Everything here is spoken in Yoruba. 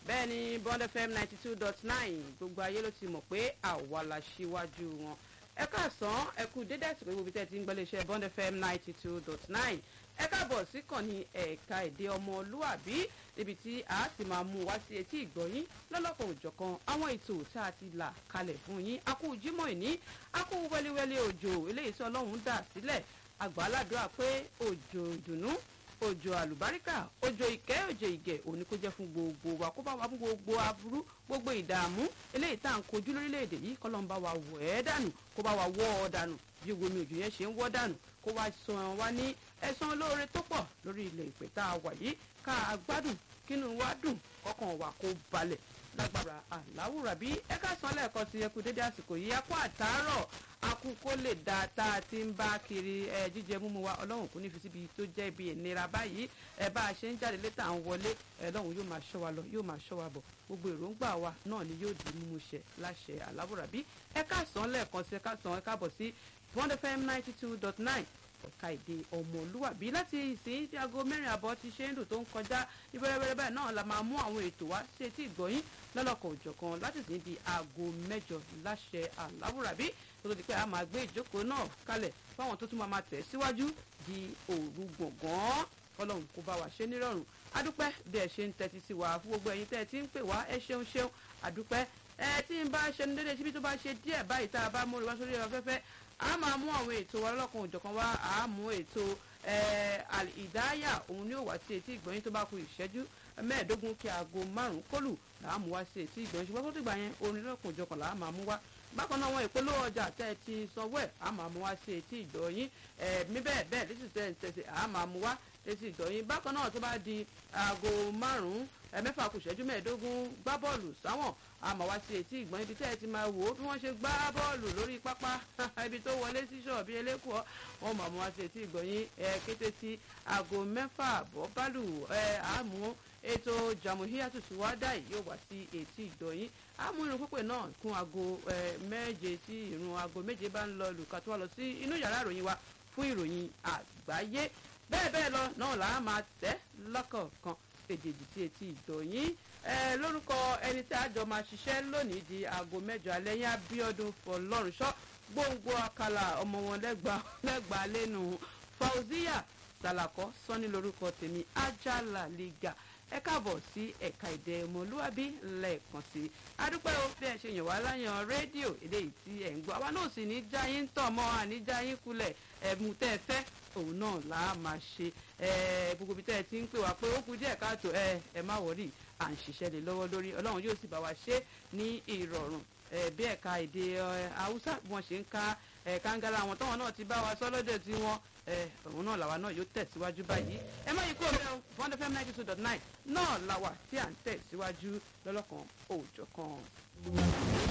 bẹ́ẹ̀ ni bond fm ninety two dot nine gbogbo ayé ló ti mọ̀ pé àwa la ṣíwájú wọn ẹ káàsán ẹ kú dédé àsìkò ìwòbí tẹ́ ti ń gbọ́lé iṣẹ́ bond fm ninety two dot nine ẹ káàbọ̀ sí kànnì ẹ̀ka èdè ọmọlúàbí níbi tí a ti máa mú wá sí etí ìgbọ̀yín lọ́lọ́kan òjọ̀kan àwọn ètò tá a ti là kalẹ̀ fún yín a kú jímọ̀ ìní a kú wẹ́lẹ́wẹ́lẹ́ òjò eléyìí tí ọlọ́run dà sílẹ̀ àgbàládùá pé òjò ìdùnnú òjò àlùbáríkà òjò ìkẹ́ òjò ìgẹ̀ òní kó jẹ́ fún gbogbo wa kó bá wa fún gbogbo aburú gbogbo ìdààmú eléyìí tá à ń kojú lórílẹ̀‐èdè yìí kọ́lọ́n bá wa wọ̀ ẹ́ dànù kó bá wa wọ́ ọ dànù bí omi òjò yẹn ṣe ń wọ́ dànù kó wá san wa ní ẹ̀san olóore tó pọ̀ lórí ilẹ̀ ìpè tá a wà yìí ká a gbádùn kínú wa dùn kọ́kàn wa kó balẹ̀ lágbára aláwùrà bí ẹ ká san lẹ́ẹ̀kan sí ẹkú dédé àsìkò yìí ẹ kú àtàárọ̀ akú kó lè da tá a ti ń bá kiri ẹ jíjẹ múmu wa ọlọ́run kò ní fi síbi tó jẹ́ ibi ìnira báyìí ẹ bá a ṣe ń jáde létà ń wọlé ẹ lọ́run yóò máa ṣọ́ wa lọ yóò máa ṣọ́ wa bọ̀ gbogbo èròǹgbà wa náà ni yóò di mímú ṣẹ láṣẹ aláwùrà bí ẹ ká san lẹ́ẹ̀kan sí ẹ ká san ẹ káàbọ̀ sí one fm ninety two dot nine ẹ̀ka èdè ọmọlúwàbí láti ìsìn tí aago mẹ́rin àbọ̀ ti ṣe ń dùn tó ń kọjá ní wẹ́rẹ́wẹ́rẹ́ báyìí náà la máa mú àwọn ètò wá sí etí ìgbọ̀yìn lọ́lọ́kan òjọ̀kan láti sìn di aago mẹ́jọ láṣẹ àláwùrábí tó tó di pé a máa gbé ìjókòó náà kalẹ̀ fáwọn tó tún máa máa tẹ̀ síwájú di òru gbọ̀ngàn ọlọ́run kó bá wa ṣe nírọ̀rùn adúpẹ́ bí ẹ ṣe ń tẹ́tí sí wa fún gbogbo ẹ̀yin tẹ́ ẹ ti ń pè wá ẹ ṣeun ṣeun adúpẹ́ ẹ tí ń bá ṣe ní dédé síbi tó bá ṣe díẹ̀ báyìí tá a bá múre wá sórí afẹ́fẹ́ a máa mú àwọn ètò wa lọ́kàn òjọ̀kan wá a mú ètò ìdáyà òun ni ó wá sí etí ìgbọ̀nyín tó bá ku ìṣẹ́jú mẹ́ẹ̀ẹ́dógún kí aago márùn-ún kólù là á mú wá sí etí ìgbọ̀nyín ṣùgbọ́n tó ti gbà yẹn orin lọ́kàn òjọ̀kan là á máa mú wá bákan náà wọn ìpolówó ọjà tẹ́ ẹ ti sanwó ẹ̀ a máa mú wá sí etí ìgbọ̀nyín mi bẹ́ẹ̀ bẹ́ẹ̀ lẹ́sì tẹ́ ẹ tẹ̀sí a máa mú wá etí ìgbọ̀nyín bákan náà tó bá di aago márùn-ún mẹ́fà kù ìṣẹ́jú mẹ́ẹ̀ẹ́dógún gbá bọ́ọ̀lù sáwọn a máa wá sí etí ìgbọ̀n ibi tẹ́ ẹ ti máa wò ó bí wọ́n ṣe gbá bọ́ọ̀lù lórí pápá ibi tó wọlé sí ṣọ́ọ̀bì elékòó wọ́n máa mú wá sí etí ìgbọ̀n yín ẹ kété tí aago mẹ́fà bọ́ bálù ẹ àmú ètò jàmùhíyàtù síwádà yìí yóò wá sí etí ìgbọ̀n yín àmú irun pípé náà kún aago méje tí irun aago méje bá ń lọ lùkà tó wà lọ sí inú yàrá ìròyìn wa fún ìròyìn àgbáyé bẹ́ẹ̀ bẹ́ẹ̀ lọ náà là á máa tẹ́ lọ́kọ̀ọ̀kan èdèdì tí etí ìgbọ̀nyín ẹ lórúkọ ẹni tí àjọ máa ṣiṣẹ́ lónìí di aago mẹ́jọ alẹ́ yín abiodun fọlọ́runṣọ́ gbòǹgbò àkàlà ọmọ wọn lẹ́gbàá lẹ́nu fauziya salakọ sọ́ni lórúkọ tèmi ajala liga ẹ káàbọ̀ sí ẹ̀ka èdè ọmọlúwàbí lẹ́ẹ̀kan sí i adúpẹ́ o bí ẹ ṣe yàn wá láyàn rédíò èdè yìí tí ẹ̀ ń gbọ́ àwa náà sì ní jáyín tọ̀ mọ́ àní jáyín kulẹ̀ ẹ̀mú tẹ́ ẹ fẹ́ òun náà là á máa ṣe gbogbo ibi tẹ́ ẹ ti ń pè wá pé ó kú díẹ̀ káàtó ẹ ẹ má wọ̀rí à ń ṣiṣẹ́ lé lọ́wọ́ lórí ọlọ́run yóò sì bá wa ṣe ní ìrọ̀rùn bí ẹ̀ka èdè haúsá bí wọ́n ṣe ń ka kàńgàrà àwọn táwọn náà ti bá wa sọ lọ́dọ̀ tí wọ́n òun náà làwa náà yóò tẹ̀síwájú báyìí ẹ má yí kó bẹ́ẹ̀ one fm ninety two dot nine náà làwà tí à ń tẹ̀síwájú lọ́lọ́kan òòjọ́ kan.